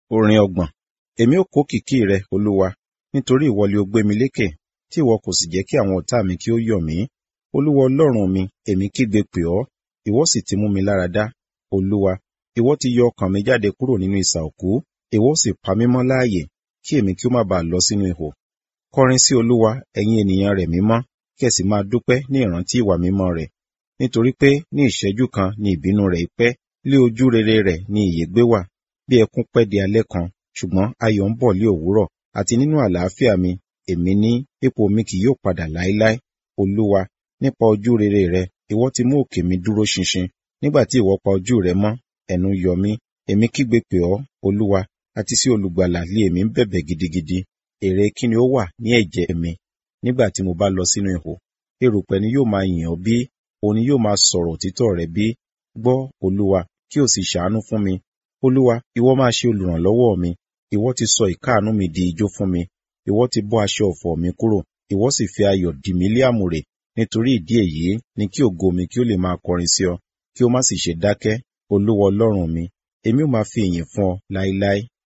Orin ọgbọ̀n. Èmi ó kó kìkì rẹ, Olúwa, nítorí ìwọ ni ó gbé mi lékè, tí ìwọ kò sì jẹ́ kí àwọn ọ̀tá mi kí ó yọ̀ mí. Olúwa Ọlọ́run mi, èmi kígbe pè ọ́, ìwọ sì ti mú mi lára dá. Olúwa, ìwọ ti yọ ọkàn mi jáde kúrò nínú isà òkú, ìwọ sì pa mí mọ́ láàyè, kí èmi kí ó má baà lọ sínú ihò. Kọrin sí Olúwa, ẹ̀yin ènìyàn rẹ̀ mímọ́, kí ẹ sì máa dúpẹ́ ní ìrántí ìwà mímọ́ rẹ̀. Nítorí pé ní ìṣẹ́jú kan ni ìbínú rẹ̀ pẹ́, lé ojú rere rẹ̀ ni ìyè gbé wà. Bí ẹkún pẹ́ di alẹ́ kan, ṣùgbọ́n ayọ̀ ń bọ̀ lé òwúrọ̀, àti nínú àlàáfíà mi, èmi ní ipò mi kì yóò padà láéláé. Olúwa, nípa ojú rere rẹ, ìwọ ti mú òkè mi dúró ṣinṣin. Nígbà tí ìwọ pa ojú rẹ mọ́, ẹnu yọ mí. Èmi kígbe pè ọ́, Olúwa, àti sí olùgbàlà lé èmi ń bẹ̀bẹ̀ gidigidi. Èrè kí ni ó wà ní ẹ̀jẹ̀ mi nígbà tí mo bá lọ sínú ihò? Erùpẹ̀ ni yóò máa yìn ọ́ bí? Òun ni yóò máa sọ̀rọ̀ òtítọ́ rẹ bí? Gbọ́, Olúwa, kí o sì ṣàánú fún mi. Olúwa, ìwọ máa ṣe olùrànlọ́wọ́ mi. Ìwọ ti sọ ìkáàánú mi di ijó fún mi. Ìwọ ti bọ́ aṣọ ọ̀fọ̀ mi kúrò. Ìwọ sì fi ayọ̀ dì mí lé àmùrè. Nítorí ìdí èyí ni kí ògo mi kí ó lè máa kọrin sí ọ, kí ó má sì ṣe dákẹ́. Olúwa Ọlọ́run mi, èmi ó máa fi ìyìn fún ọ láéláé.